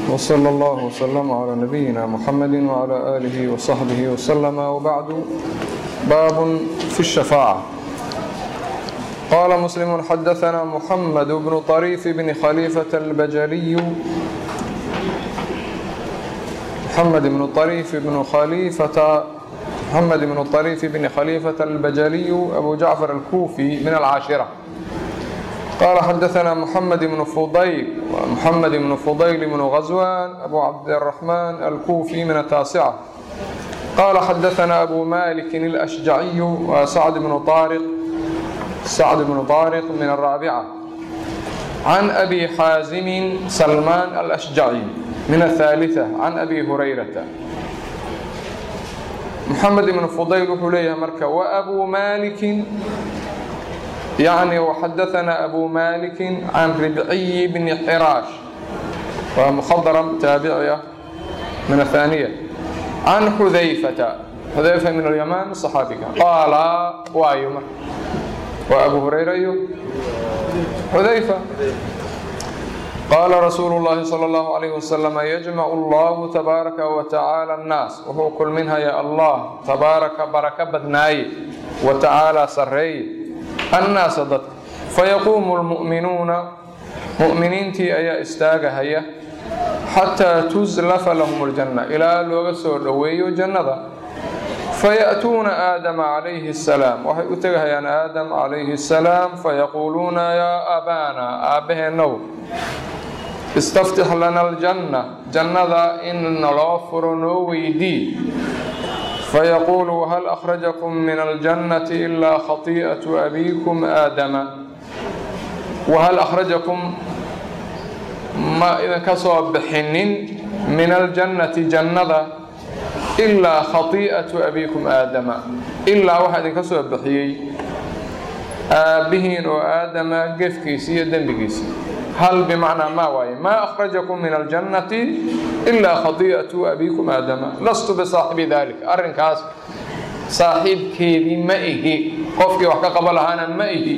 وصلى الله وسلم على نبينا محمد وعلى آله وصحبه وسلم وبعد باب في الشفاعة قال مسلم حدثنا محمد بن طريف بن خليفة البجلي محمد بن طريف بن خليفة محمد بن طريف بن خليفة البجلي أبو جعفر الكوفي من العاشرة قال حدثنا محمد بن فضيل محمد بن فضيل بن غزوان أبو عبد الرحمن الكوفي من التاسعة قال حدثنا أبو مالك الأشجعي وسعد بن طارق سعد بن طارق من الرابعة عن أبي حازم سلمان الأشجعي من الثالثة عن أبي هريرة محمد بن فضيل وحليه مركة وأبو مالك يعني وحدثنا أبو مالك عن ربعي بن حراش ومخضرم تابعية من الثانية عن حذيفة حذيفة من اليمن الصحابي قال وايمر وأبو هريرة حذيفة قال رسول الله صلى الله عليه وسلم يجمع الله تبارك وتعالى الناس وهو كل منها يا الله تبارك بركة بدناي وتعالى سري الناس ضد فيقوم المؤمنون مؤمنينتي أي استاغ هيا حتى تزلف لهم الجنة إلى لوغسو دويو جنة فيأتون آدم عليه السلام وحي أتغيان آدم عليه السلام فيقولون يا أبانا آبه النو استفتح لنا الجنة جنة إن نغفر نويدي فيقول هل أخرجكم من الجنة إلا خطيئة أبيكم آدم وهل أخرجكم ما إذا كسب بحنين من الجنة جنة إلا خطيئة أبيكم آدم إلا واحد كسب بحيي آبهين وآدم قفكيسي دنبكيسي هل بمعنى ما واي ما أخرجكم من الجنة إلا خطيئة أبيكم آدم لست بصاحب ذلك أرنكاس صاحب كيدي مئه قفك وحكا قبلها أنا مئه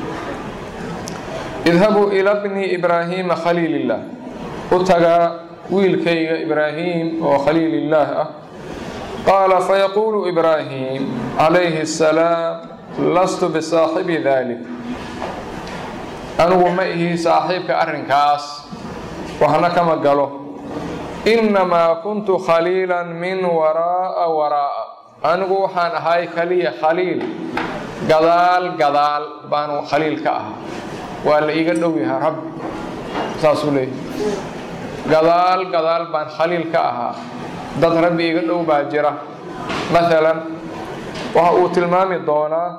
اذهبوا إلى ابن إبراهيم خليل الله أتقى ويلكي إبراهيم وخليل الله قال فيقول إبراهيم عليه السلام لست بصاحب ذلك anugu ma ihi saaxiibka arrinkaas waxna kama galo innamaa kuntu khaliilan min waraa'a waraa'a anigu waxaan ahay kaliya khaliil gadaal gadaal baanu khaliil ka ahaa waa la iiga dhow yahaa rabbi saasuu leeyahy gadaal gadaal baan khaliil ka ahaa dad rabbi iiga dhow baa jira maalan waxa uu tilmaami doonaa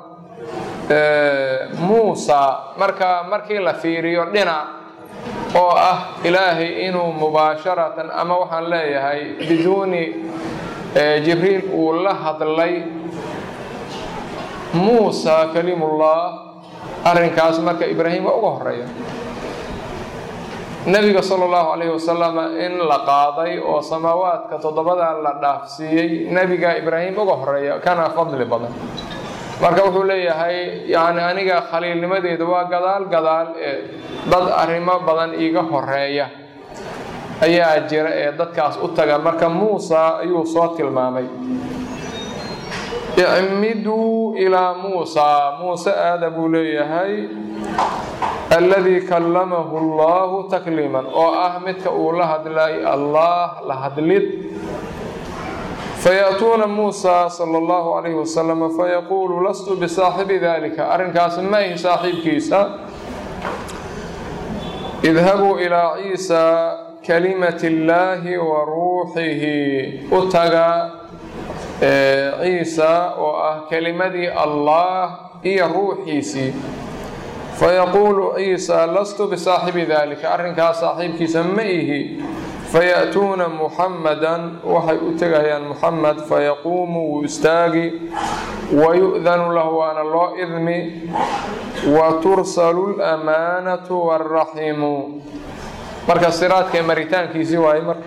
muusa marka markii la fiiriyo dhinac oo ah ilaahay inuu mubaasharatan ama waxaan leeyahay biduuni jibriil uu la hadlay muusa kalimullah arrinkaas marka ibraahim waa uga horeeya nebiga sala allahu calayhi wasalam in la qaaday oo samaawaadka toddobada la dhaafsiiyey nebiga ibraahim uga horeeya kana fadli badan marka wuxuu leeyahay yani aniga khaliilnimadeedu waa gadaal gadaal ee dad arrimo badan iiga horeeya ayaa jira ee dadkaas u taga marka muusa ayuu soo tilmaamay icmiduu ilaa muusa muuse aada buu leeyahay alladii kallamahu allahu takliiman oo ah midka uu la hadlay allah la hadlid فيأتون موسى صلى الله عليه وسلم فيقول لست بصاحب ذلك أرنكاس ما هي صاحب كيسا اذهبوا إلى عيسى كلمة الله وروحه أتغى عيسى وكلمة الله هي روحيسي فيقول عيسى لست بصاحب ذلك أرنكاس صاحب كيسا مئه فيأتون محمدا وحي أتغيان محمد فيقوم ويستاغي ويؤذن له أن الله إذني وترسل الأمانة والرحم marka siraadka maritaankiisii waaye mar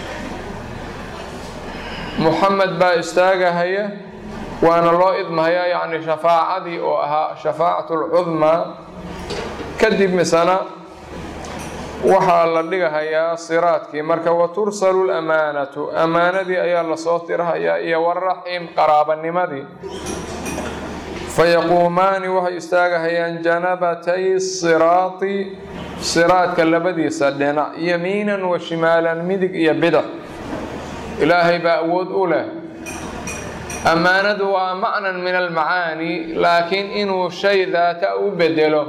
muxamed baa istaagahaya waana loo idmahayaa yacni shafaacadii oo ahaa shafaacatu lcudmaa kadib misana waxaa la dhigahayaa siraadkii marka wa tursalu lamaanatu ammaanadii ayaa lasoo tirhayaa iyo waraxim qaraabanimadii fayaquumaani waxay istaagahayaan janabatay siraati siraadka labadiisa dhinac yamiinan wa shimaalan midig iyo bidax ilaahay baa awood u leh ammaanadu waa macnan min almacaani laakiin inuu shay daata u bedelo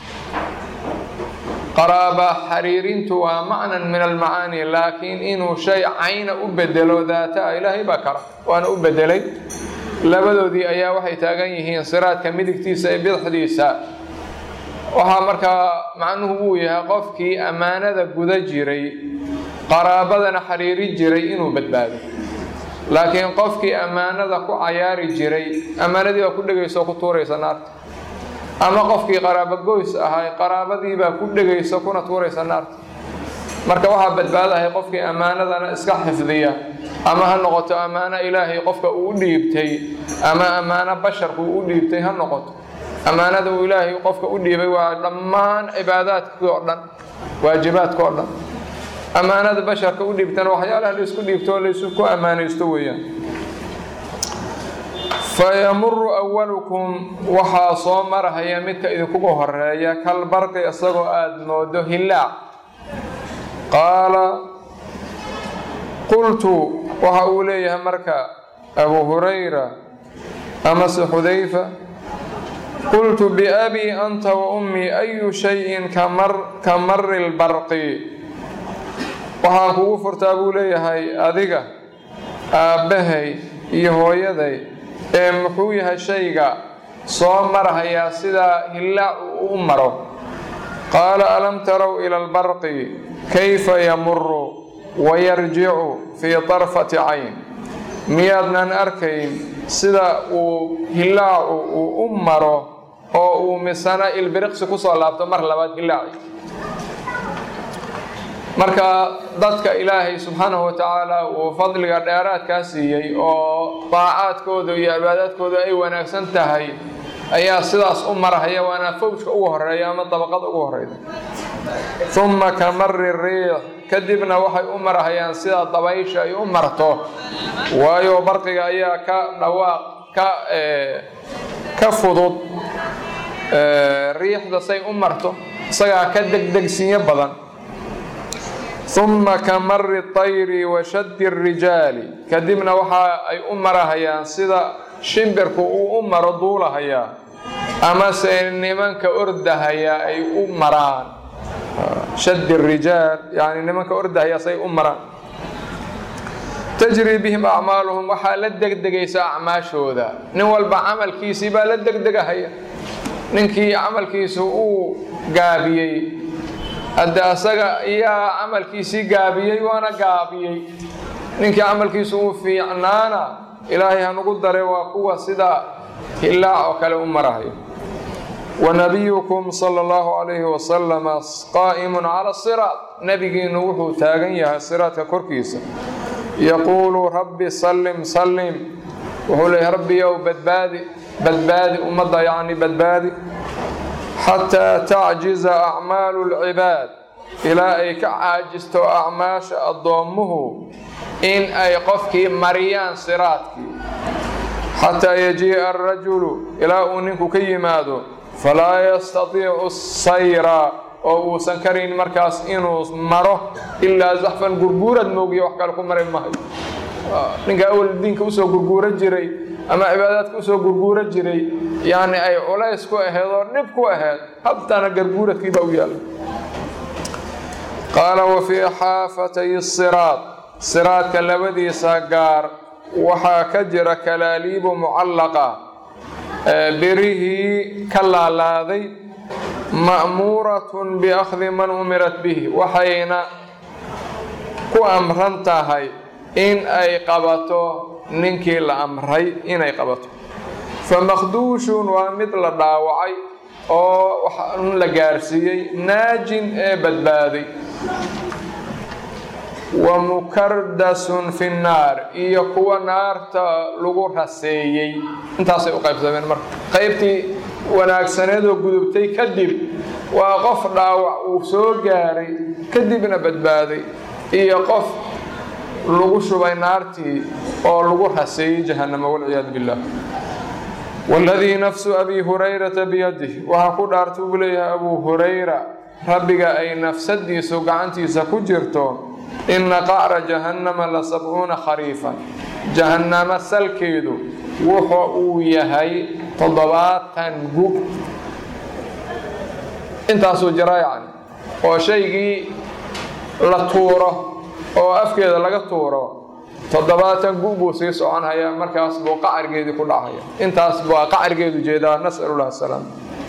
qaraaba xariirintu waa macnan min almacaani laakiin inuu shay cayna u bedelo daata ilaahay baa kara waana u bedelay labadoodii ayaa waxay taagan yihiin siraadka midigtiisa ee bidixdiisa waxaa markaa macnuhu uu yahay qofkii ammaanada guda jiray qaraabadana xiriiri jiray inuu badbaado laakiin qofkii ammaanada ku cayaari jiray ammaanadii baa ku dhegaysa oo ku tuuraysa naarta ama qofkii qaraabo goys ahay qaraabadiibaa ku dhegaysa kuna tuuraysa naarta marka waxaa badbaadahay qofkii ammaanadana iska xifdiya ama ha noqoto ammaano ilaahay qofka uu u dhiibtay ama ammaano basharku uu u dhiibtay ha noqoto ammaanada uu ilaahay qofka u dhiibay waa dhammaan cibaadaadkii oo dhan waajibaadka oo dhan ammaanada basharka u dhiibtana waxyaalaha laysku dhiibto oo laysu ku ammaanaysto weeyaan fayamuru awalukum waxaa soo marahaya midka idinkugu horeeya kalbarqi isagoo aada moodo hilaac qaala qultu waxa uu leeyahay marka abu hurayra amase xudayfa qultu biabii anta wa ummii ayu shayin ka mari lbarqi waxaan kugu furtaa buu leeyahay adiga aabbahay iyo hooyaday ee muxuu yahay shayga soo marhayaa sidaa hillaac uu u maro qaala alam tarow ila albarqi kayfa yamuru wayarjicu fii tarfati cayn miyaadnan arkayn sida uu hillaacu uu u maro oo uu misana ilbiriqsi kusoo laabto mar labaad hillaaci marka dadka ilaahay subxaanahu wa tacaala uu fadliga dheeraadkaa siiyey oo daacaadkooda iyo cibaadaadkooda ay wanaagsan tahay ayaa sidaas u marahaya waana fawjka ugu horeeya ama dabaqada ugu horeyda uma ka mari riix kadibna waxay u marahayaan sida dabaysha ay u marto waayo barqiga ayaa ka dhawaaq ka ka fudud riixda say u marto isagaa ka degdegsinyo badan uma ka mari tayri wa shaddi rijaali kadibna waxa ay u marahayaan sida shimbirku uu u maro duulahayaa amase nimanka ordahaya ay u maraan shaddi rijaal yani nimanka ordahaya say u maraan tajri bihim acmaaluhum waxaa la degdegaysa acmaashooda nin walba camalkiisii baa la degdegahaya ninkii camalkiisu uu gaabiyey hadde asaga iyaa camalkiisii gaabiyey waana gaabiyey ninkii camalkiisu uu fiicnaana ilaahay hanugu dare waa kuwa sida hillaac oo kale u marahayo wanabiyukum sala allahu calayhi wasalama qaa'imun cala siraat nebigiinu wuxuu taagan yahay siraadka korkiisa yaquulu rabbi sallim sallim wuxuu leeyahy rabbiyow badbaadi badbaadi ummadda yacni badbaadi xataa tacjiza acmaalu lcibaad ilaa ay ka caajisto acmaasha addoommuhu in ay qofkii mariyaan siraadkii xataa yajii'a arajulu ilaa uu ninku ka yimaado falaa yastatiicu sayra oo uusan karayn markaas inuu maro ilaa zaxfan gurguurad moogiyo wax kale ku mari mahayo ninka awal diinka usoo gurguura jiray ama cibaadaadka usoo gurguura jiray yani ay culays ku aheed oo dhib ku aheed habtana garguuradkii baa u yaala qaala wa fii xaafatay siraad siraadka labadiisa gaar waxaa ka jira kalaaliibu mucallaqa birihii ka laalaaday ma'muuratun biakhdi man umirat bihi waxayna ku amran tahay in ay qabato ninkii la amray inay qabato fa makhduushun waa mid la dhaawacay oo waxaan la gaarsiiyey naajin ee badbaaday wa mukardasun fi nnaar iyo kuwa naarta lagu raseeyey intaasay u qaybsameen marka qaybtii wanaagsaneedoo gudubtay kadib waa qof dhaawac uu soo gaaray kadibna badbaaday iyo qof lagu shubay naartii oo lagu raseeyey jahannamo walciyaadu billah waladii nafsu abi hurayrata biyadih waxaa ku dhaarta uu leeyahay abuu hurayra rabbiga ay nafsadiisu gacantiisa ku jirto ina qacra jahannama la sabcuuna khariifan jahannamo salkeedu wuxu uu yahay toddobaatan gub intaasuu jira yacni oo shaygii la tuuro oo afkeeda laga tuuro toddobaatan gu buu sii soconhayaa markaas buu qacargeedii ku dhacaya intaas baa qacargeedu jeedaa nas'alullah asalaam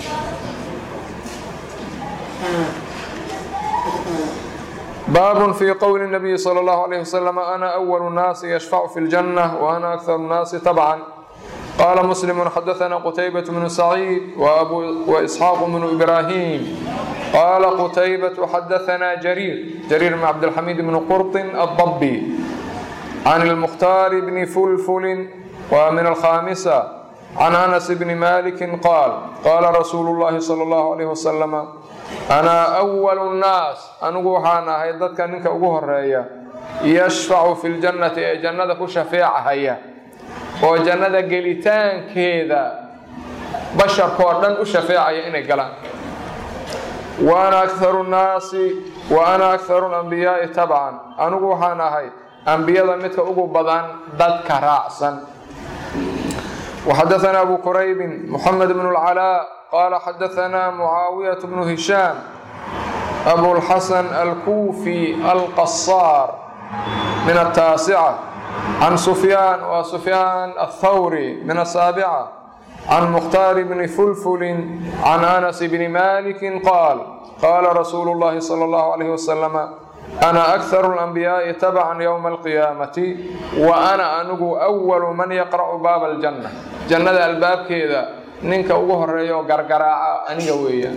baab fi qowli الnabiyi slى اllahu عalيه waslm ana أwl الnaasi yashfacu fi اljanة وana akar الnaasi tabca qala muslim xadaثna qtaybaة bnu saciid وإsxaaq bnu ibrahim qala qtaybaة xadaثna jariir jariir bn cabdاlxamid bn qurطin الضbi can اlmukhtaar bni fulfuli wa min alkhamisa can anas bni maliki qaal qala rasuulu اllahi slى اllahu عalيه waslm anaa awalu nnaas anigu waxaan ahay dadka ninka ugu horeeya yashfacu fi ljannati ee jannada ku shafeecahaya oo jannada gelitaankeeda basharkoo dhan u shafeecaya inay galaan wa ana akharu nnaasi wa ana akharu lambiyaai tabcan anigu waxaan ahay ambiyada midka ugu badan dadka raacsan وxadaثna abu quraybin mxamed bn اlcalaa qala xadaثna mucaawiyaة bnu hishaam abulxasan alkuufi alqasaar min الtaasica can sufyaan wa sufyaan aلthawri min الsaabica can mukhtaar bni fulfulin can anas bni maliki qaal qala rasuulu اllahi salى اllahu عalayh waslm ana akharu اlanbiyaaءi tabcan ywma alqiyaamati wa ana anigu awalu man yaqra'u baaba aljanna jannada albaabkeeda ninka ugu horeeya oo gargaraaca aniga weeyaan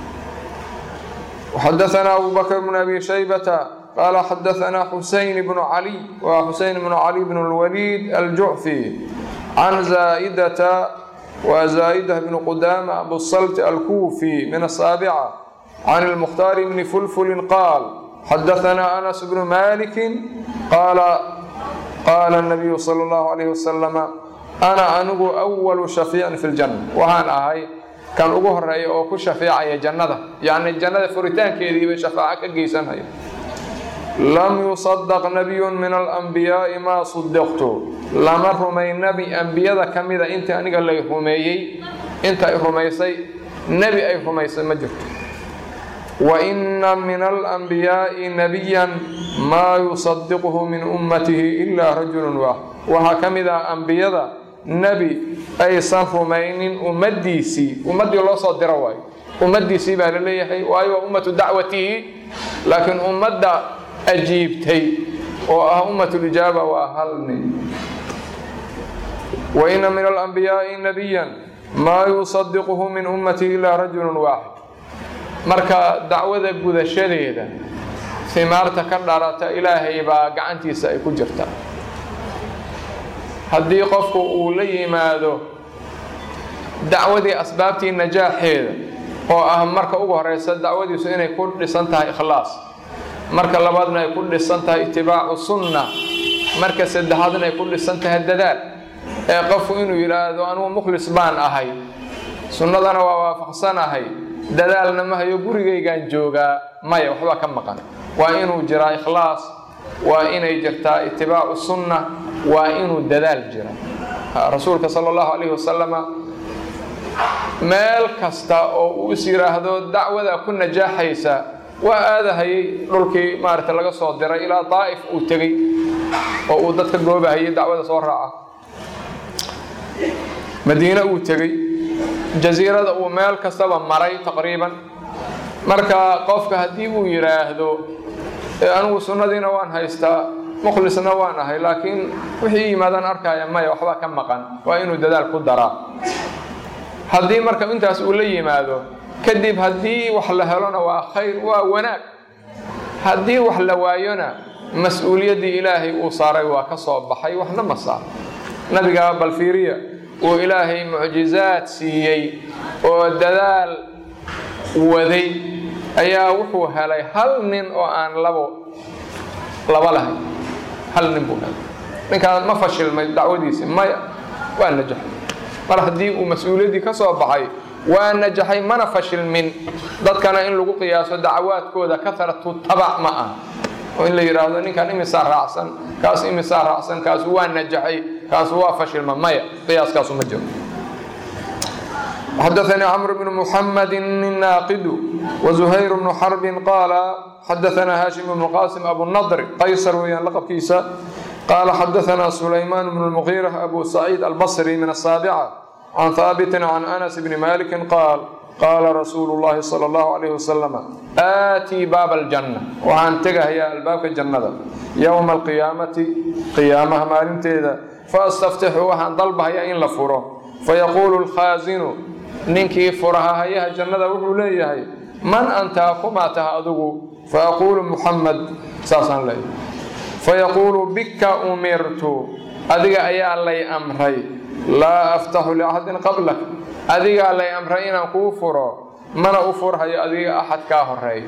xadaثna abu bakr bn abi shaybata qala xadaثna xuseyn bnu caliy wa xuseyn bnu cali bn اlwaliid aljucfi can zaa'idata wa zaa'idah bn qudama abusalt alkuufi min asaabica can اlmukhtaar bni fulfulin qaal xadaثna anas bnu maliki qaala qaala الnabiyu salى اllahu عalayh wasalam ana anigu awalu shafiicin fi ljanna waxaan ahay kan ugu horeeya oo ku shafeecaya jannada yacni jannada furitaankeediibay shafaaco ka geysanaya lam yusadaq nabiyun min alanbiyaa'i maa sudiqtu lama rumay nebi ambiyada ka mida intii aniga lay rumeeyey inta ay rumaysay nebi ay rumaysay ma jirto wa ina min alanbiyaa'i nabiyan maa yusadiquhu min ummatihi ilaa rajulun waaxid waxaa ka mid ah ambiyada nebi aysan rumaynin ummaddiisii ummaddii loo soo diro waayo ummaddiisii baa la leeyahay waayo waa ummatu dacwatihi laakiin ummadda ajiibtay oo ah ummatulijaaba waa hal nin wa ina min alanbiyaa'i nabiyan maa yusadiquhu min ummatihi ilaa rajulun waaxid marka dacwada gudashadeeda himaarta ka dharata ilaahay baa gacantiisa ay ku jirtaa haddii qofku uu la yimaado dacwadii asbaabtii najaaxeeda oo ah marka ugu horeysa dacwadiisu inay ku dhisan tahay ikhlaas marka labaadna ay ku dhisan tahay itibaacu sunna marka saddexaadna ay ku dhisan tahay dadaal ee qofku inuu yidhaahdo anugu mukhlis baan ahay sunnadana waa waafaqsanahay dadaalna ma hayo gurigaygaan joogaa maya waxbaa ka maqan waa inuu jiraa ikhlaas waa inay jirtaa itibaacu sunna waa inuu dadaal jira rasuulka sala allahu calayhi wasalama meel kasta oo uu is yidhaahdo dacwada ku najaaxaysa waa aadahayay dhulkii maaragta laga soo diray ilaa daa'if uu tegey oo uu dadka goobahayay dacwada soo raaca madiine uu tegey jasiirada uu meel kastaba maray taqriiban marka qofka haddii uu yidhaahdo anigu sunnadiina waan haystaa mukhlisna waan ahay laakiin wixii yimaadaan arkaya maya waxbaa ka maqan waa inuu dadaal ku daraa haddii marka intaas uu la yimaado kadib haddii wax la helona waa khayr waa wanaag haddii wax la waayona mas-uuliyaddii ilaahay uu saaray waa ka soo baxay waxna ma saar nabiga balfiiriya uu ilaahay mucjizaad siiyey oo dadaal waday ayaa wuxuu helay hal nin oo aan labo laba lahayn hal nin buu helay ninkaan ma fashilmay dacwadiisi maya waa najaxay mar haddii uu mas-uuliyaddii ka soo baxay waa najaxay mana fashilmin dadkana in lagu qiyaaso dacwaadkooda kaharatu tabac ma ah oo in la yidhaahdo ninkan imisaa raacsan kaas imisaa raacsan kaasu waa najaxay kaasu waa fashilma maya qiyaaskaasu ma jiro xadaثnي cمر بن محمد الناaqd وزhayر بن xرب qاal xadaثna hاشhiم بن qاsم أبو النضر qaysr weyaan lqبkiisa qال xadaثna سulayman بن المغيرة أbو سعيد البصري min الساaبعة عن ثاaبت عن أنس بن مالك qاal qaala rasuulu الlahi slى الlه عليه وسلم آatii baab الجنة waxaan tegahayaa albaabka jannada yowma القiyaamati qiyaamaha maalinteeda faastaftixu waxaan dalbahayaa in la furo fayaquulu الkhاasinu ninkii furahahayaha jannada wuxuu leeyahay man antaa kumaa taha adigu faaquulu muxamed saasaan leeyahay fayaquulu bika umirtu adiga ayaa lay amray laa aftaxu liaxadin qablak adigaa lay amray inaan kuu furo mana u furhayo adiga axad kaa horeeya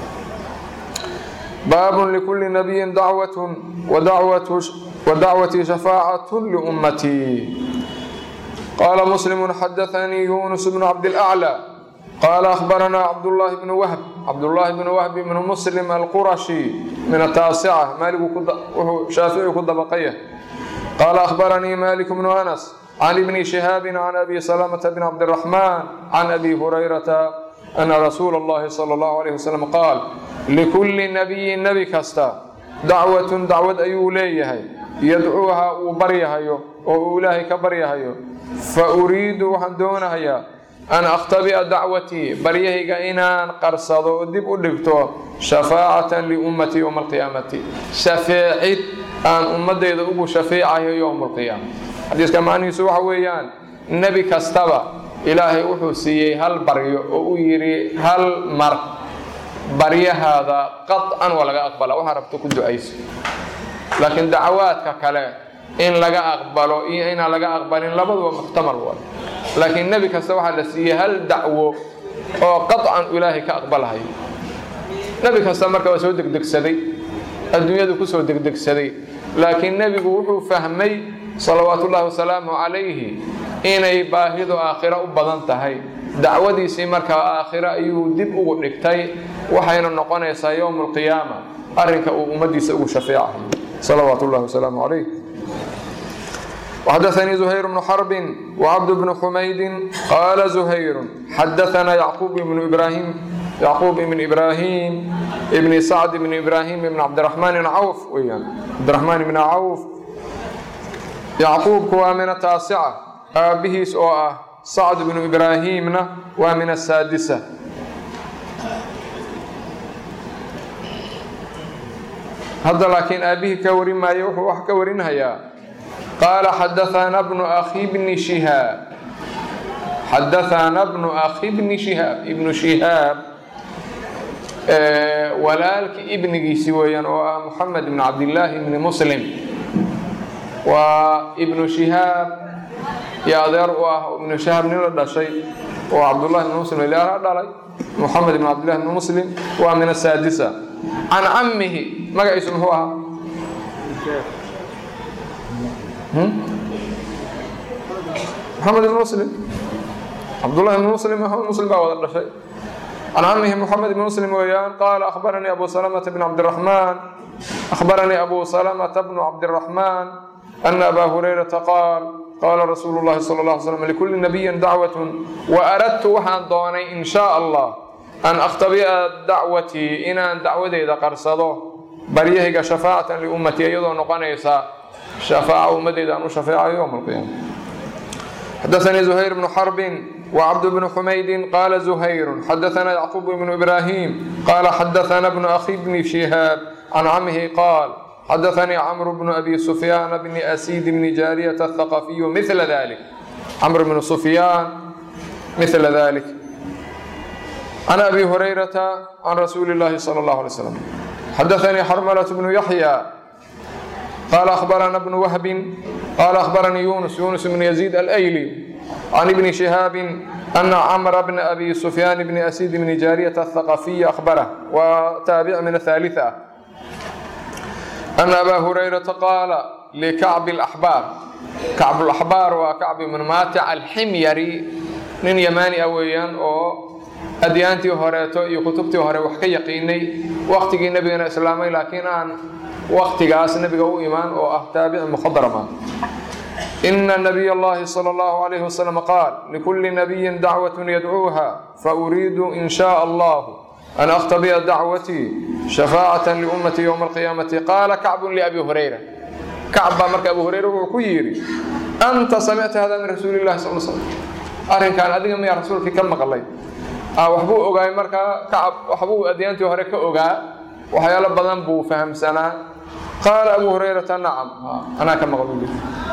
baabun likulli nabiyin dacwatun wa dacwatii shafaacatun liummatii qaala muslimu xadaanii yunus bnu cabdilaclى qaala akhbaranaa cabdullaahi bnu wahb cabdullaahi bnu wahb bnu muslim alqurashi min ataasica maaligu wuxuu shaafici ku dabaqaya qaala akhbaranii malik bnu anas can ibni shihaabi can abi salamata bn cabdiraxmaan can abi hurayrata ana rasuula اllahi salى اllahu alayh wasalam qaal likulli nabiyin nebi kasta dacwatun dacwad ayuu leeyahay yadcuuha uu baryahayo oo uu ilaahay ka baryahayo fa uriidu waxaan doonahayaa an akhtabi'a dacwatii baryahayga inaan qarsado oo dib u dhigto shafaacatan liummatii yowma alqiyaamati shafeecid aan ummadeyda ugu shafeecayo yowma alqiyaama xadiiska macnihiisu waxa weeyaan nebi kastaba ilaahay wuxuu siiyey hal baryo oo uu yidhi hal mar baryahaada qaطcan waa laga aqbala waxaa rabto ku ducayso laakiin dacawaadka kale in laga aqbalo iyo inaan laga aqbalin labaduba muxtamal wa laakiin nebi kasta waxaa la siiyey hal dacwo oo qaطcan ilaahay ka aqbalahayo nebi kasta marka waa soo degdegsaday adduunyadu kusoo degdegsaday laakiin nebigu wuxuu fahmay salawaatu ullaahi wasalaamu calayhi inay baahidu aakhiro u badan tahay dacwadiisii markaa aakhiro ayuu dib ugu dhigtay waxayna noqonaysaa yowma alqiyaama arrinka uu ummaddiisa ugu shafeecayo salawaatu ullahi wasalaamu calayh وxadaثnii زhayr بن xرb وcbd بن xmayd qala زhayr xadaثna yعqub بن ibrahim yعquub ibn ibrahim ibn sacd ibn ibrahim ibn cabdiraحmaan ibn cawf weyaan cabdiraحmaan ibn cawf yacquubku waa min ataasica aabbihiis oo ah sacd ibnu ibraahimna waa min asaadisa hadda laakiin aabbihii ka warin maayo wuxuu wax ka warinhayaa qaala xadaثana bnu akhi bni shihaab xadaثana bnu akhi bni shihaab ibnu shihaab walaalkii ibnigiisi weeyaan oo ah moxamed ibn cabdillaahi ibni muslim waa ibnu shihaab iyo adeer u ah ibnu shihaab nin la dhashay oo cabdullahi ibn muslim ilaha dhalay moxamed ibn cabdillahi ibn muslim waa min asaadisa can cammihi magaciisu muxuu ahaa moxamed ibn muslim cabdullahi ibn muslim muslim baa wada dhashay can camihi moxamed ibn muslim weeyaan qaala akhbaranii abu salamata bn cabdiraxmaan akhbaranii abu salamata bnu cabdiraxmaan ana aba hurayrata qaal qaala rasuulu llahi sala اlه alay slam likulli nabiyin dacwatun waaradtu waxaan doonay in shaa allah an akhtabi'a dacwatii inaan dacwadeeda qarsado baryahayga shafaacatan liummatii iyadoo noqonaysa shafaaca ummadeyda aan u shafeecayo yowma alqiyaama xadaثanii زuhayr bnu xarbin وcبد بن حمyد qال زhير xdثna يعقوب بن إبراهيم qال xdثna بن أخي بن شهاaب عن cمه qال xdثnي cمر بن أbي سفyان بن أسيد بن جاaryة الثقفي مثل ذلك cمر بن سفyان مثل ذلك عن أbي هريرة عن رsuuل اللhi صلى الله عليه وسلم xdثnي xرملة بن يحيى qال أخبرna بن وهب qال أخبرني يونس يونس بن يزيد الأيلي عن ابن شهاب أن عمرو بن أبي سفيان بن أسيد بن جارية الثقفي أخبره وتابع من الثالثة أن أبا هريرة قال لكعب الأحبار كعب الأحبار وكعب بن ماتع الحميري nin yamaani ah weeyaan oo adyaantii horeeto iyo kutubtii hore wax ka yaqiinay waktigii nebigana islaamay laakiin aan waktigaas nebiga u imaan oo ah taabici mukhadarama ina nabiy allahi sala allahu alayhi wasalam qaal likulli nabiyin dacwatun yadcuuha fauriidu in shaa allahu an akhtabiya dacwatii shafaacatan liummati yowma alqiyaamati qaala kacbun liabi hurayra kacb baa marka abu hurayra wuxuu ku yidhi anta samicta hada min rasuuli illahi sal slam arrinkan adiga miyaa rasuulkii ka maqlay waxbuu ogaay markaa kacab waxbuu adyaantii hore ka ogaa waxyaalo badan buu fahamsanaa qaala abu hurayrata nacam anaa ka maql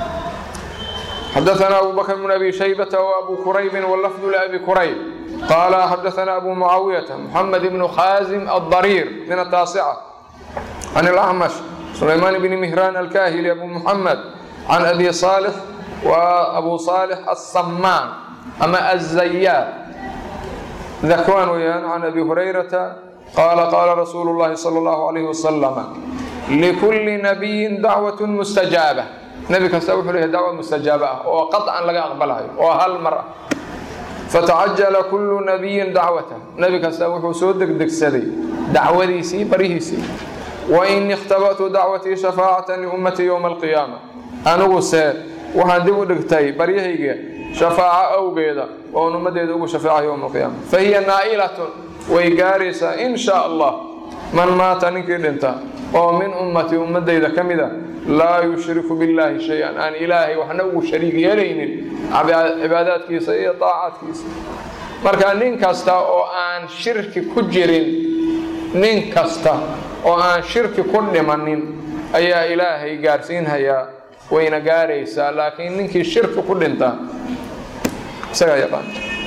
xadaثna abu bakr bn abi shaybata وabu kuraybi wlafdu labi kurayb qaala xadaثna abu mucaawiyata muxamed bnu khazim aلdariir min ataasica can اlacmash sulaymaan bni mihraan alkahili abu muxamed can abi صaalix wa abu صaalix aلsamaan ama aلzayaad dakwaan weyaan can abi hurayrata qaala qaala rasuulu اllahi salى اllahu alayh wasalam likulli nabiyin dacwat mustajaaba nebi kasta wuxuu leeyahay dacwa mustajaaba ah oo qaطcan laga aqbalayo oo hal mar ah fatacajala kullu nabiyin dacwata nebi kasta wuxuu soo degdegsaday dacwadiisii barihiisii wain ikhtaba'tu dacwatii shafaacatan liummatii yowma alqiyaama aniguse waxaan dib u dhigtay baryahayga shafaaco awgeeda oon ummaddeeda ugu shafeeca yowma alqiyaama fa hiya naa'ilatun way gaaraysaa in shaa allah man maata ninkii dhinta oo min ummatii ummadayda ka mida laa yushriku billaahi shay-an aan ilaahay waxna ugu shariig yeelaynin cibaadaadkiisa iyo daacaadkiisa marka nin kasta oo aan shirki ku jirin nin kasta oo aan shirki ku dhimanin ayaa ilaahay gaarsiinhayaa wayna gaaraysaa laakiin ninkii shirki ku dhinta isagaa yaqaan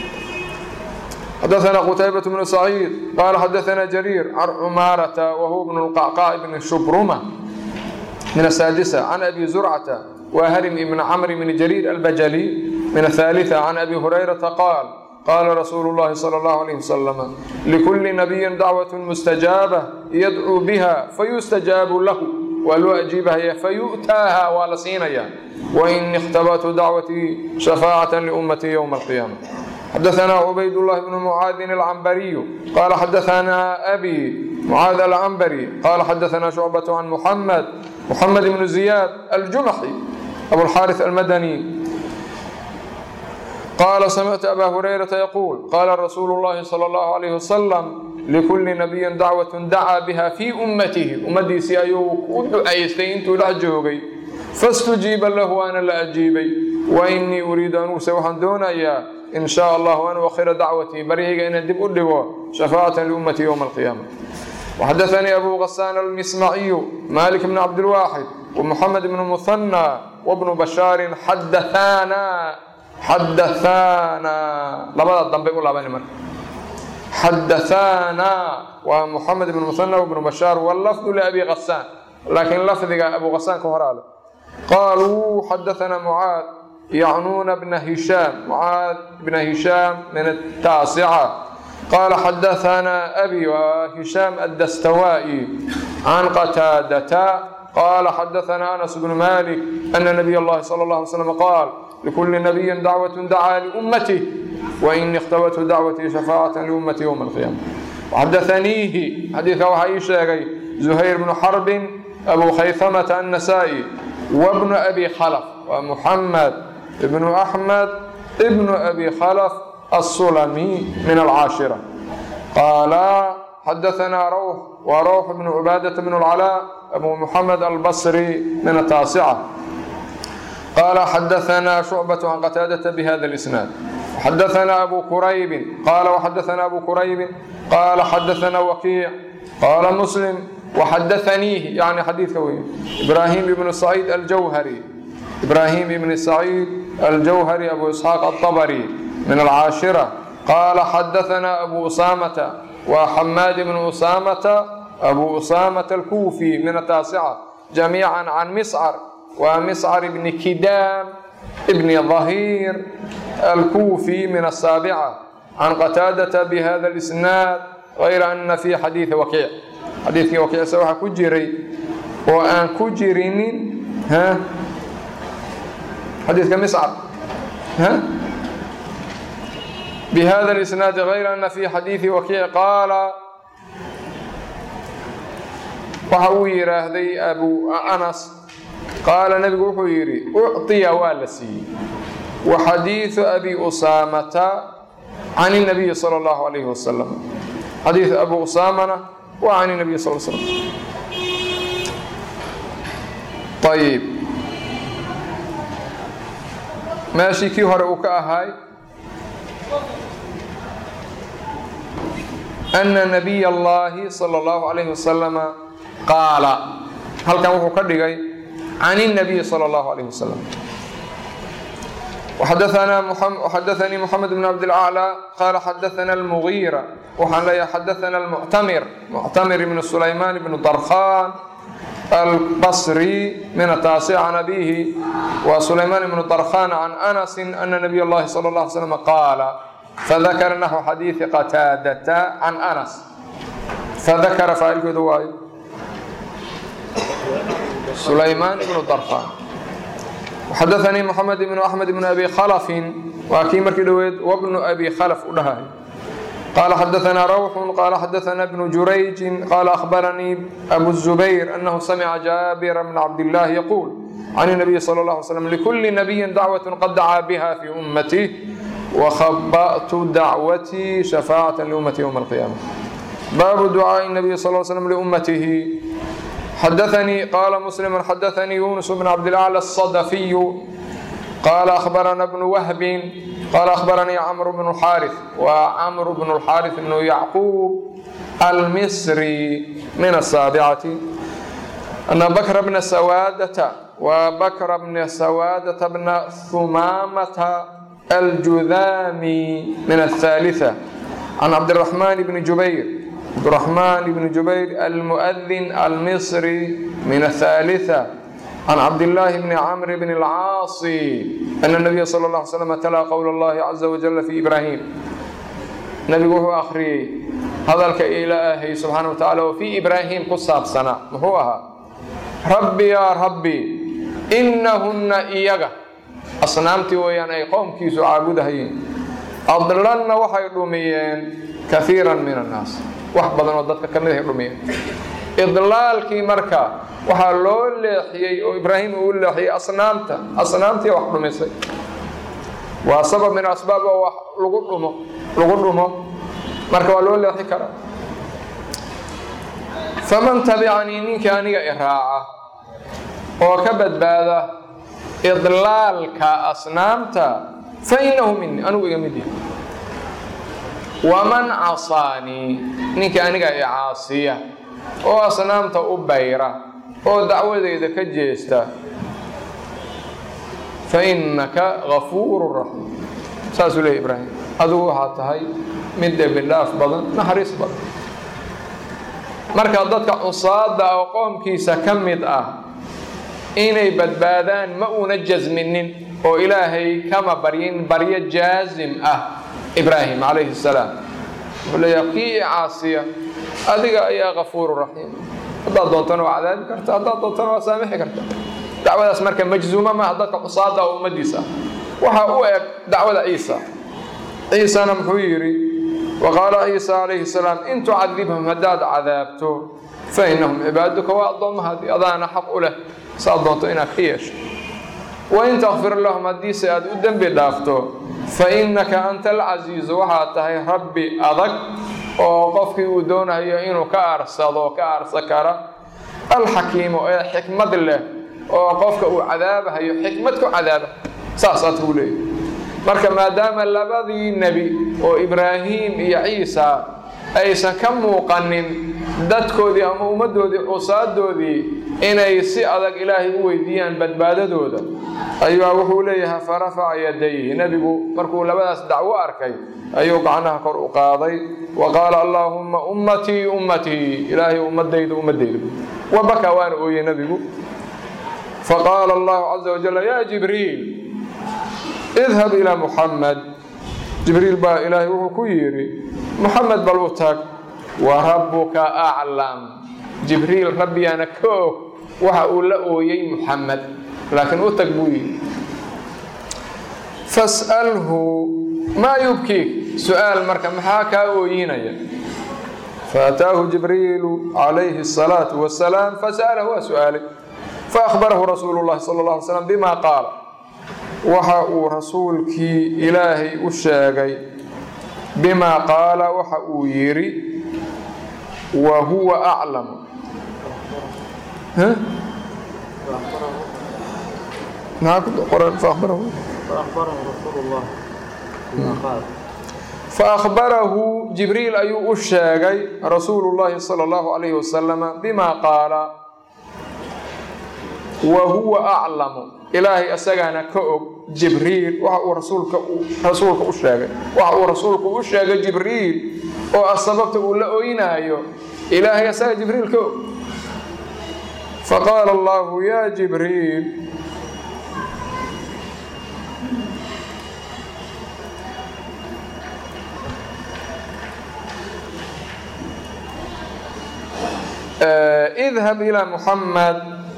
xadaثna qtaybaة بن سacيid qala xadaثna jrيir can cmaaraةa whuwa bn الqacqاء bn shubruma min الساadسة can abi زurcةa وhrm bn cmr bn jrيir albajlي min الثاaliثة can abi hurayraةa qaal qala rasuulu الlahi slى الlه عlيه وsلم لkuli نabiyi dacwaة mustajaabة yadcuu biha fayustajaabu lahu waa loo ajiibahaya fayu'taaha waa la siinaya wain اkhtabأtu dacwatii shafاcaة لأmati ywma القiyamة xadaثna cubayd الlahi bn mucaadin alcambariyu qala xadaثna abi mucaad alcambari qala xadaثna shucbaة can muxamed muxamed bn ziyaad aljumaxi abulxaariث almadani qala samictu aba hurayrata yaquul qala rasuulu اllahi salى اllahu عalayh wasalam likuli nabiyin dacwaة dacaa biha fii ummatihi ummadiisii ayuu u ducaystay intuu dhex joogay faاstujiiba lahu waana la ajiibay wainii uriidu anuguse waxaan doonayaa in shaa allahu an uakhira dacwatii baryayga inaan dib u dhigo shafaacatan liummatii ywma alqiyaama waxadaثanii abu gasaan almismaciyu malik bn cabdilwaaxid wamuxamed bn muhanى wabnu bashaarin xadaana xadaana labada dambe u laabani marka xadaana waa muxamed ibn muhanى wabnu bashaar wlafdu liabi gasaan laakiin lafdiga abu gasaan ka horaale qaaluu xadaثana mucaad yacnuuna bna hishaam mucaad bna hishaam min ataasica qaala xadaثana abi wa hishaam addastawaa'i can qataadata qaala xadaثana anas bnu malik ana nabiy اllahi salى اlه alay slam qaal likuli nabiyin dacwaة dacaa liummatih waini اkhtabathu dacwatii shafaacaة liummati ywma alqiyaama waxadaثaniihi xadiidka waxaa ii sheegay zuhayr bnu xarbin abu khayhamata annasaa'i wabnu abi khalf waa muxamed ibnu axmed ibnu abi khalf الsulami min alcaashira qaala xadaثna rawx wa rawx bnu cubaadaة bn اlcalaa abu muxamed albasri min ataasica qala xadaثna shucbaة can qataadaةa bhada اlisnaad xadaثna abu kuraybi qala وxadaثna abu kuraybi qala xadaثna wakiic qala muslim وxadaثaniihi yani xadiidka wey ibrahim ibn saciid aljawhari ibrahim ibn saciid aljawhari abu isxaaq aلطabri min alcaashira qala xadaثna abu usamata wa xamaad ibn usamata abu usamata alkufi min ataasica jamiica can miscar wa miscar ibni kidaam ibni ظahiir الكوفي من السابعة عن قتادة بهذا الإسناد غير أن في حديث وكيع حديث وكيع سوى كجري وأن كجرين ها حديث كمسعر ها بهذا الإسناد غير أن في حديث وكيع قال وحو يراهدي أبو أنس قال نبي وحو يري أعطي والسي وحديث أبي أسامة عن النبي صلى الله عليه وسلم حديث أبو أسامة وعن النبي صلى الله عليه وسلم طيب ماشي كي هرؤك أهاي أن نبي الله صلى الله عليه وسلم قال هل كان وحو كدغاي عن النبي صلى الله عليه وسلم وحدثنا محمد وحدثني محمد بن عبد الأعلى قال حدثنا المغيرة وحن حدثنا المعتمر معتمر بن سليمان بن طرخان البصري من التاسع عن أبيه وسليمان بن طرخان عن أنس أن نبي الله صلى الله عليه وسلم قال فذكر نحو حديث قتادة عن أنس فذكر فائل كدواي سليمان بن طرخان وحدثني محمد بن أحمد بن أبي خلف وأكيمر كدويد وابن أبي خلف ودهاي قال حدثنا روح قال حدثنا ابن جريج قال أخبرني أبو الزبير أنه سمع جابر بن عبد الله يقول عن النبي صلى الله عليه وسلم لكل نبي دعوة قد دعا بها في أمتي وخبأت دعوتي شفاعة لأمتي يوم القيامة باب دعاء النبي صلى الله عليه وسلم لأمته حدثني قال مسلم حدثني يونس بن عبد الأعلى الصدفي قال أخبرنا ابن وهب قال أخبرني عمرو بن الحارث وعمرو بن الحارث بن يعقوب المصري من السابعة أن بكر بن سوادة وبكر بن سوادة بن ثمامة الجذامي من الثالثة عن عبد الرحمن بن جبير عبد الرحمن بن جبير المؤذن المصري من الثالثة عن عبد الله بن عمرو بن العاص أن النبي صلى الله عليه وسلم تلا قول الله عز وجل في إبراهيم نبي هو أخري هذا إلهي سبحانه وتعالى وفي إبراهيم قصاب سنة هو ربي يا ربي إنهن إيجا أصنامتي ويان أي قوم كيسو عابدهين أضللن وحي رميين كثيرا من الناس وحبضا وددك كمده رميين idlaalkii marka waxaa loo leexiyey oo ibraahim uu leexiyey asnaamta asnaamtii wax dhumisay waa sabab min asbaab oo wax lagu dhumo lagu dhumo marka waa loo leexi karaa faman tabicanii ninkii aniga iraaca oo ka badbaada idlaalka asnaamta fa innahu minii anigu iga mid yahay waman casaanii ninkii aniga i caasiya oo asnaamta u bayra oo dacwadeyda ka jeesta fa innaka gafuuru raxiim saasuu leeyay ibraahim adigu waxaa tahay mid dembi dhaaf badan naxariis badan marka dadka cusaada oo qoomkiisa ka mid ah inay badbaadaan ma uuna jasminin oo ilaahay kama baryin baryo jaasim ah ibraahim calayhi salaam wuxuu leeyahay kii i caasiya adiga ayaa kafuuru raxiim haddaad doontana waa cadaabi karta haddaad doontana waa saamixi karta dacwadaas marka majzuuma maaha dadka cusaada oo ummadiisa waxa u eg dacwada ciisa ciisana muxuu yidhi waqaala ciisa calayhi salaam in tucadibhum haddaad cadaabto fa innahum cibaaduka waa addoommahaadii adaana xaq u leh saad doonto inaad ka yeesho wain takfir lahum haddiise aad u dembi dhaafto fa innaka anta alcasiizu waxaad tahay rabbi adag oo qofkii uu doonayo inuu ka aarsado ka aarsa kara alxakiimu ee xikmad leh oo qofka uu cadaabahayo xikmad ku cadaaba saasaad kuu leeyahy marka maadaama labadii nebi oo ibraahim iyo ciisa aysan ka muuqanin dadkoodii ama ummaddoodii cusaadoodii inay si adag ilaahay u weydiiyaan badbaadadooda ayuu wuxuu leeyahay farafaca yadayhi nebigu markuu labadaas dacwo arkay ayuu gacnaha kor u qaaday wa qaala allaahumma ummatii ummatii ilaahay ummadaydu ummadaydu wabaka waana ooyey nebigu faqaala allahu caza wajal yaa jibriil idhab ilaa muxamed jibriil baa ilaahay wuxuu ku yidhi muxamed bal u tag wa rabbuka aclam jibriil rabbigaana ka og waxa uu la ooyey muxamed laakiin u tag buu yidhi fas'alhu maa yubkiik su-aal marka maxaa kaa ooyinaya faataahu jibriilu calayhi الsalaatu wasalaam fasa'alahu waa su-aalay faأkhbarahu rasuulu اllahi sala اlه alay slam bima qaala waxa uu rasuulkii ilaahay u sheegay bimaa qaala waxa uu yidhi wa huwa aclam maxaa ku qoran faأkhbarahu faأkhbarahu jibriil ayuu u sheegay rasuulu llahi salى اllahu alayhi wasalama bima qaala wa huwa aclamu ilaahay isagaana ka og jibriil waxa uu rasuulka rasuulka u sheegay waxa uu rasuulku u sheegay jibriil oo ah sababta uu la oynaayo ilaahay asaga jibriil ka og faqaala allahu ya jibriil idhab ilى muxamed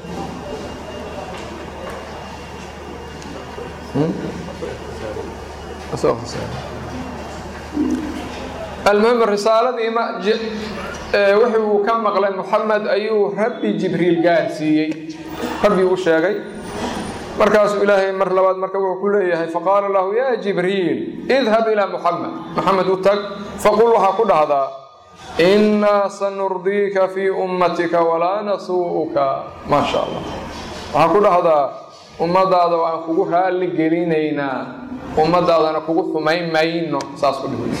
almuhim risaaladii wixii uu ka maqlay muxamed ayuu rabbi jibriil gaarsiiyey rabbi u sheegay markaasuu ilaahay mar labaad marka wuxuu ku leeyahay faqaala lahu ya jibriil idhab ilى muxamed muxamed u tag faqul waxaa ku dhahdaa innaa sanurdiika fii ummatika walaa nasuu'uka maa sha allah waxaa ku dhahdaa ummadaada waan kugu raalli gelinaynaa ummadaadana kugu xumayn mayno saas ku dhihi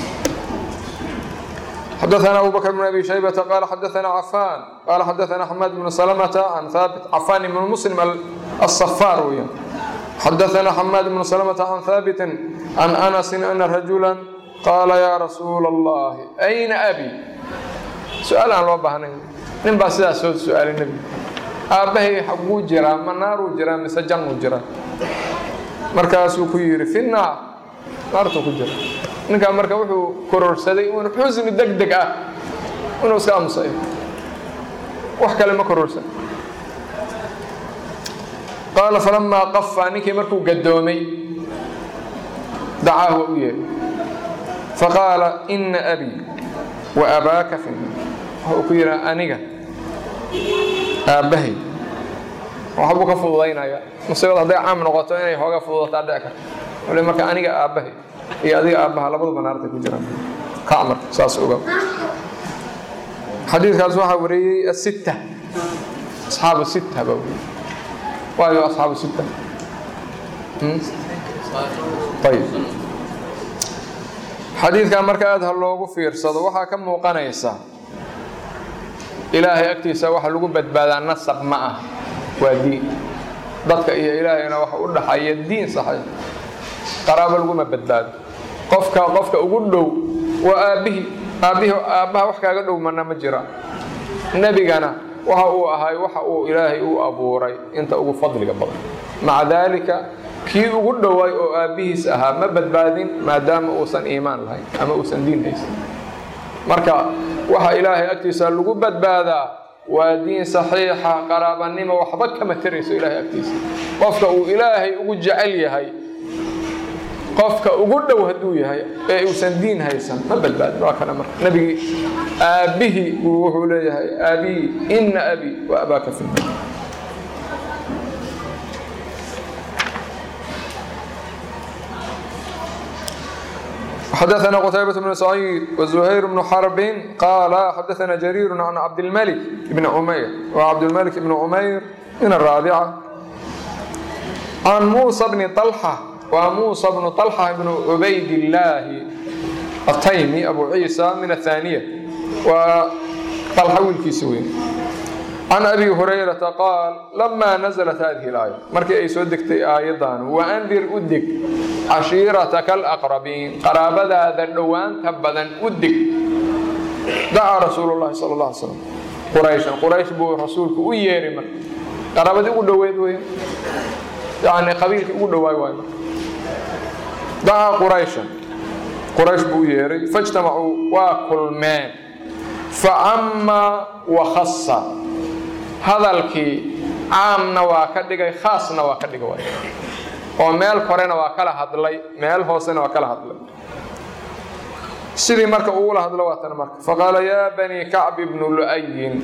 xadaثna abu bakr bn abi shaybata qaala xadaثna cafaan qaala xadaثna xamaad bn salmta can haabit cafaan ibn muslim aلصafaar weya xadaثna xamaad bn salmta can haabitin can anasi ana rajula qaala ya rasuula اllahi ayna abi su-aal aan loo baahnayn nin baa sidaas soo su-aalay nebigu aabbahay xaguu jiraa ma naaruu jiraa mise jannuu jiraa markaasuu ku yidhi fi naar naartuu ku jira ninkaa marka wuxuu kororsaday un xusni deg deg ah inuu iska aamusayo wax kale ma kororsan qaala falamaa qafa ninkii markuu gadoomay dacaahu u yeehay faqaala ina abii wa abaaka fi naar waxa uu ku yidhi aniga aabbahay waxbuu ka fududaynaya musiibada hadday caam noqoto inay hooga fududataa dhici karto wali marka aniga aabbahay iyo adiga aabbaha labaduba naartay ku jiraan kac marka saas oga xadiidkaas waxaa wariyey asitta asxaabu sitta baa wariyey waayo asxaabu sitta ayib xadiidkan marka aad ha loogu fiirsado waxaa ka muuqanaysa ilaahay agtiisa waxa lagu badbaadaa nasab ma ah waa diin dadka iyo ilaahayna waxa u dhaxaya diin saxay qaraabo laguma badbaado qofka qofka ugu dhow waa aabbihii aabbihii aabbaha wax kaaga dhow mana ma jira nebigana waxa uu ahay waxa uu ilaahay u abuuray inta ugu fadliga badan maca daalika kii ugu dhowaay oo aabbihiis ahaa ma badbaadin maadaama uusan iimaan lahayn ama uusan diin haysan marka waxa ilaahay agtiisa lagu badbaadaa waa diin saxiixa qaraabanimo waxba kama tarayso ilaahay agtiisa qofka uu ilaahay ugu jecel yahay qofka ugu dhow hadduu yahay ee uusan diin haysan ma badbaadin waa kana marka nabigii aabbihii buu wuxuu leeyahay aabii ina abii wa abaaka fi naar xadaثna qتaybaة بن سعيid وزhayر بن xرب qاala xadaثna جرير عن cabdالmلك بن عmayr وcabdالmلك بن عmayr min الرaaبcة عن muسى بن طلحة wa muسى بن طلحة بن عbayd اللaahi التaymi أbu عيسى min الثاniية waa طلحة wiilkiisa weyn can abi hurayrata qaal lamaa naزlat hadihi اlaaya markii ay soo degtay aayadan waandir u deg cashiirataka alaqrabiin qaraabadaada dhowaanta badan u deg dacaa rasuulu llahi sala اla alay slam qurayshan quraysh buu rasuulku u yeeray marka qaraabadii ugu dhoweed wey yani qabiilkii ugu dhowaay waay marka dacaa qurayshan quraysh buu u yeeray faijtamacuu waa kulmeen facamma wakhasa hadalkii caamna waa ka dhigay khaasna waa ka dhigay waay oo meel korena waa kala hadlay meel hoosena waa kala hadlay sidii marka ugula hadlo waa tan marka faqaala yaa bani kacb ibnu lu'ayin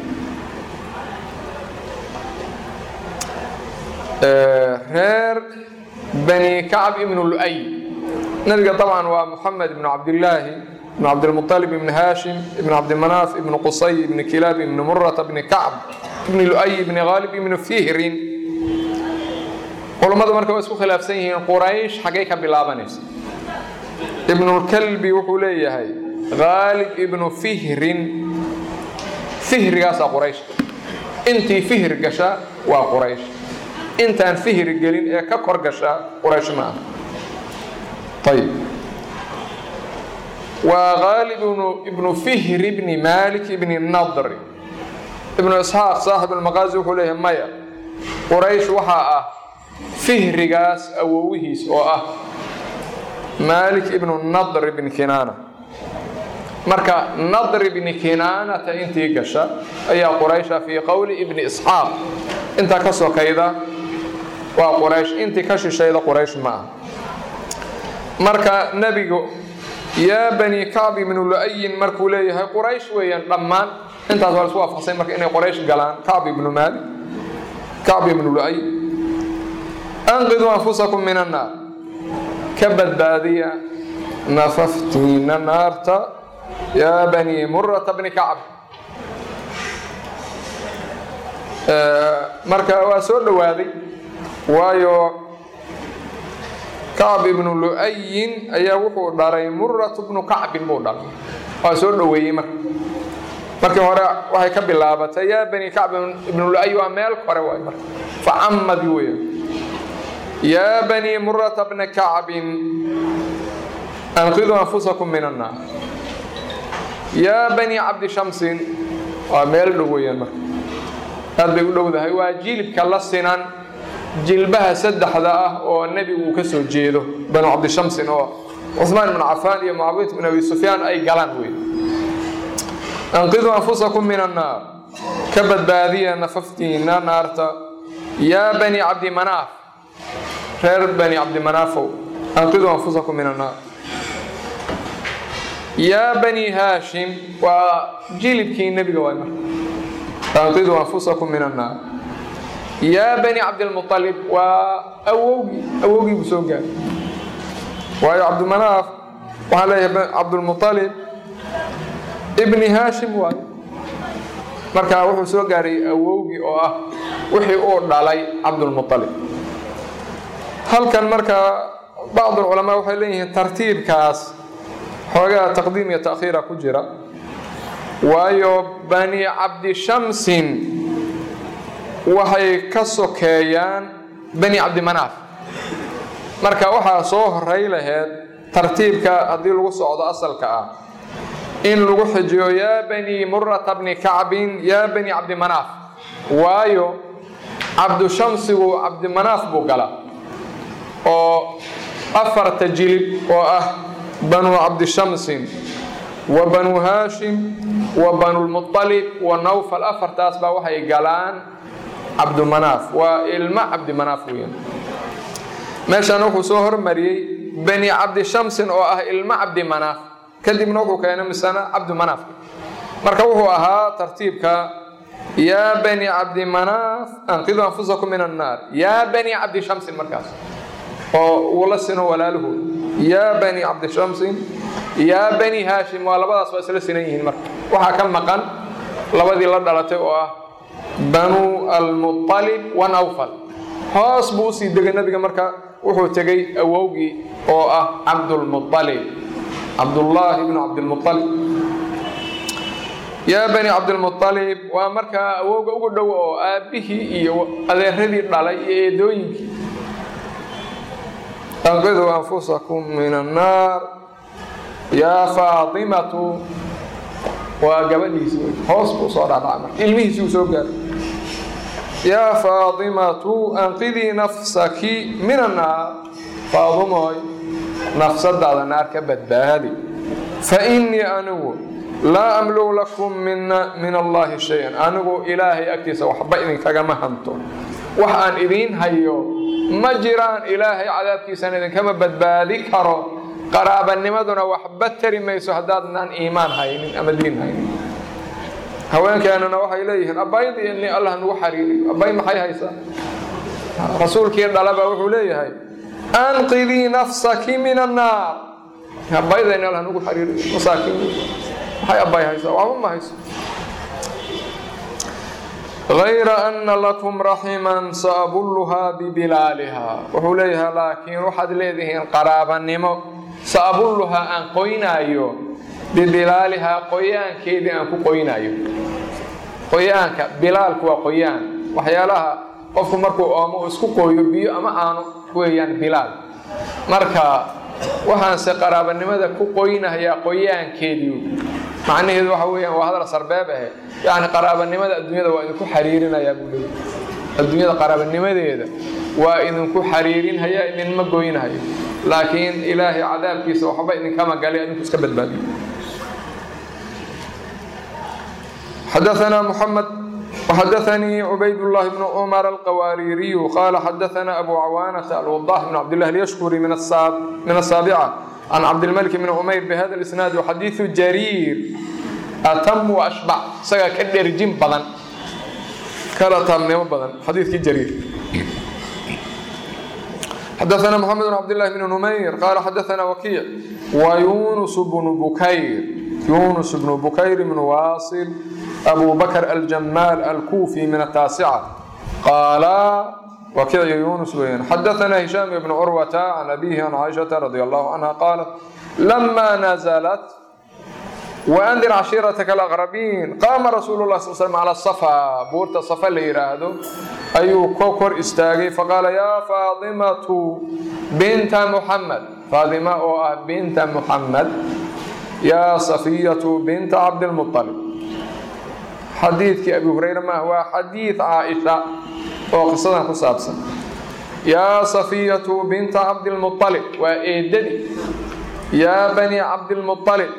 reer bani kacb ibnu lu'ay nabiga طabcan waa moxamed ibnu cabdillaahi ibnu cabdilmuطalib ibni haashim ibn cabdimanaaf ibnu qusay ibni kilaab ibni murata ibni kacb ibni lu'ay ibni haalib ibni fihrin culummadu marka waa isku khilaafsan yihiin quraysh xaggay ka bilaabanaysa ibnulkalbi wuxuu leeyahay haalib ibnu fihrin fihrigaasaa quraysh intii fihir gasha waa quraysh intaan fihir gelin ee ka kor gasha quraysh ma aha ayib waa haalib ibnu fihr ibni malik ibni nadri ibnu isxaaq saaxib almaqaazi wuxuu leeyahay maya quraysh waxaa ah fihrigaas awowihiis oo ah malik ibnu nadr ibni kinaana marka nadr ibni kinaanata intii gasha ayaa quraysha fii qowli ibni isxaaq intaa ka sokayda waa quraysh intii ka shishayda quraysh ma ah marka nebigu yaa bani kacb ibnu lu'ayin markuu leeyahay quraysh weeyaan dhammaan intaas waa la isku waafaqsay marka inay quraysh galaan kacb ibnu maalik kacb ibnu lu'ay anqiduu anfusakum min annaar ka badbaadiya nafaftiina naarta yaa bani murata bni kacb marka waa soo dhowaaday waayo kacb ibnu lu'ayin ayaa wuxuu dhalay muratu bnu kacbin buu dhalay waa soo dhoweeyey marka markii hore waxay ka bilaabatay yaa bani kacb ibnu lu'ay waa meel kore waay marka facamadi weya yaa bani murata bna kacbin anqiduu anfusakum min annaar yaa bani cabdi shamsin waa meel dhow weeyaan marka aad bay u dhowdahay waa jilibka la sinan jilbaha saddexda ah oo nebigu uu ka soo jeedo banu cabdishamsin oo cuثmaan ibn cafaan iyo mucaawiyat bin abi sufyaan ay galaan wey anqiduu anfusakum min annaar ka badbaadiya nafaftiina naarta yaa bani cabdi manaaf reer bani cabdi manaafow anqiduu anfusakum min annaar yaa bani haashim waa jilibkii nebiga waay marka anqiduu anfusakum min annaar yaa bani cabdilmualib waa awowgii awowgii buu soo gaaray waayo cabdimanaaf waxaa leeyahay cabdulmualib ibni haashim waayo marka wuxuu soo gaaray awowgii oo ah wixii uu dhalay cabdulmualib halkan marka bacd culamaa waxay leeyihiin tartiibkaas xoogaa taqdiim iyo ta'khiira ku jira waayo bani cabdishamsin waxay ka sokeeyaan bani cabdimanaaf marka waxaa soo horay laheyd tartiibka haddii lagu socdo asalka ah in lagu xijiyo yaa bani murata bni kacbin yaa bani cabdimanaaf waayo cabdushamsigu cabdimanaaf buu galaa oo afarta jilib oo ah banu cabdishamsin wa banu haashim wa banulmualib wa nawfal afartaas baa waxay galaan cabdumanaaf waa ilmo cabdimanaaf weyan meeshan wuxuu soo hormariyey bani cabdishamsin oo ah ilmo cabdimanaaf kadibna wuxuu keenay misana cabdimanaaf marka wuxuu ahaa tartiibka yaa bani cabdimanaaf anqiduu anfusakum min annaar yaa bani cabdishamsin markaas oo uu la sino walaaluhu yaa bani cabdishamsin yaa bani haashim waa labadaas waa isla sinan yihiin marka waxaa ka maqan labadii la dhalatay oo ah banu almualib wa nawfal hoos buu usii degay nabiga marka wuxuu tegey awowgii oo ah cabdulmualib cabdullaahi bnu cabdilmualib yaa bani cabdilmualib waa markaa awowga ugu dhow oo aabbihii iyo adeeradii dhalay iyo eedooyinkii anqiduu anfusakum min annaar yaa faatimatu waa gabadhiisi hoos buu soo dhaadhaca marka ilmihiisi uu soo gaaray yaa faatimatu anqidii nafsaki min annaar faadumoy nafsadaada naar ka badbaadi fa innii anigu laa amligu lakum min allaahi shay-an anigu ilaahay agtiisa waxba idinkagama hanto wax aan idiin hayo ma jiraan ilaahay cadaabkiisana idinkama badbaadi karo qaraabanimaduna waxba tari mayso haddaadnaan iimaan haynin ama diin haynin haweenkeenuna waxay leeyihiin abbaydii ini allah nagu xariiriyo abbay maxay haysaa rasuulkii dhalaba wuxuu leeyahay anqidii nafsaki min annaar abbayda in allah nagu xariiriyo masaakiin maxay abbay haysaa waxba ma hayso غayra ana lakum raximan saabulluhaa bibilaalihaa wuxuu leeyahay laakiin waxaad leedihiin qaraabanimo saabulluhaa aan qoynaayo bibilaalihaa qoyaankeedii aan ku qoynaayo qoyaanka bilaalku waa qoyaan waxyaalaha qofku markuu oomo isku qooyo biyo ama aano weeyaan bilaal marka waxaanse qaraabanimada ku qoynayaa qoyaankeedii macnaheedu waxa weeyaan waa hadal sarbeeb ahe yacni qaraabanimada adduunyada waa idinku xariirinayaa buu leeyahy adduunyada qaraabanimadeeda waa idinku xariirinhaya idinma goynahayo laakiin ilaahay cadaabkiisa waxba idinkama galay adinku iska badbaadiyo xadaثna mحamed وxadaثnii cubayd الlahi بن cmر الqwاririي qala xadaثna abu cawاnةa alوضاح بن cabd لlah الyshkuri min الsaaبcة can cabdilmلك بn cmayr bhada الإsnaad xadiiثu jariir atam وأshbc isagaa ka dherjin badan kala taamnimo badan xadiikii jariir xadaثna mحamed بn cabd لlah بn نmayr qala xadaثna wkiic وyunus بن bukayr yunus بن bukayr بn wasil أbu bkr aljamaal alkufi min الtaascة qaala wakiic yunus weyan xadaثna hishaam bn curwata can abihi can caaishaةa radi allahu canha qaalat lama naزlat waandir cashiirataka alaqrabiin qaama rasuulu lah sal slm cala safa buurta safa la yidhaahdo ayuu ko kor istaagay faqaala yaa faadimatu binta muxamed faadima oo ah binta muxamed yaa safiyatu binta cabdilmuطalib xadiidkii abi hureyre maah waa xadiid caaisha oo qisadan ku saabsan yaa safiyatu binta cabdilmuطalib waa eedadii yaa bani cabdilmuطalib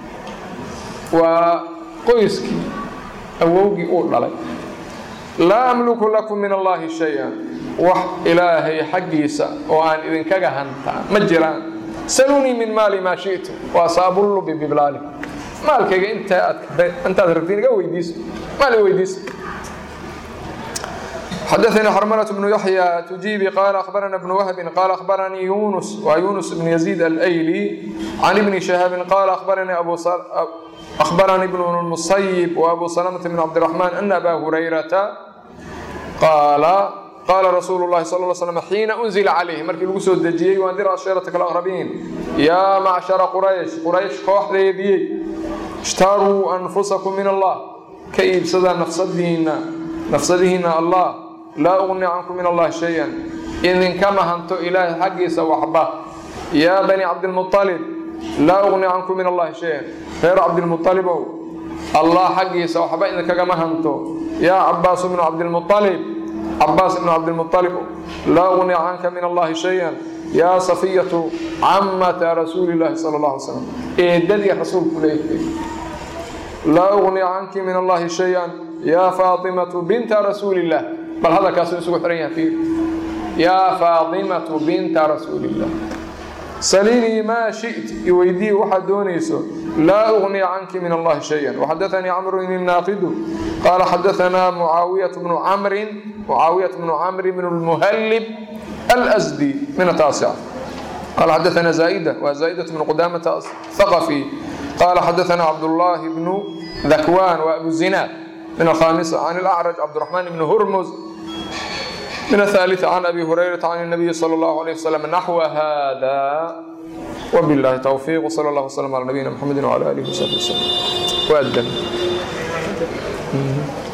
waa qoyskii awowgii uu dhalay laa amliku lakum min allahi shay-an wax ilaahay xaggiisa oo aan idinkaga hantaa ma jiraan salunii min maali maa shi'tu waa saabullu bibiblaali maalkayga intaad rabtiin iga weydiiso maal i weydiisa xadaثnii xrmلة بن yaحyى تujiibi qala أخbarana بن whbi qala أخbaranii yunus wa yunus بn يزيid alayli can ibni شhahaabi qala أخbaranii بن الmuصyب وأbu سلمة بن cabdالرحمن أن أba هurayrata qaala qaala rasuulu الlahi sal اه sلم xiina أنزila عalayh markii lagu soo dejiyey waandir ashيرaةk الأqرabiin yaa macشhara quraysh quraysh kooxdeediyey اshtaruu أnfusakum min allah ka iibsada nafsadiina nafsadihiina allah laa ugni cankum min allahi shay-an idinkama hanto ilaahay xaggiisa waxba yaa bani cabdilmuطalib laa ugni cankum min allahi shay-an reer cabdilmuطalibow allah xaggiisa waxba idinkagama hanto yaa cabaasu bnu cabdilmuطalib cabaas ibnu cabdilmuطalib laa ugni canka min allahi shay-an yaa safiyatu camata rasuuli llahi sala اllah alay slam eedadii rasuulku leeyahay laa ugni canki min allahi shay-an yaa faatimatu binta rasuuli illah bal hadalkaasu isugu xihan yaha fiir yaa faatimatu binta rasuuli illah saliinii maa shi't iweydii waxaad doonayso laa ugni canki min allahi shay-an waxadaanii camrun innaaqidu qaala xadaanaa mucaawiyatu bnu camrin mucaawiyat bnu camri bn lmuhallib alsdi min ataasica qaala xadaanaa zaaida waa zaa'idat bnu qudamata thaqafi qaala xadaanaa cabdullaahi bnu dakwaan waa abu zinaad من الخامسة عن الأعرج عبد الرحمن بن هرمز من الثالثة عن أبي هريرة عن النبي صلى الله عليه وسلم نحو هذا وبالله توفيق وصلى الله وسلم على نبينا محمد وعلى آله وصحبه وسلم وأدن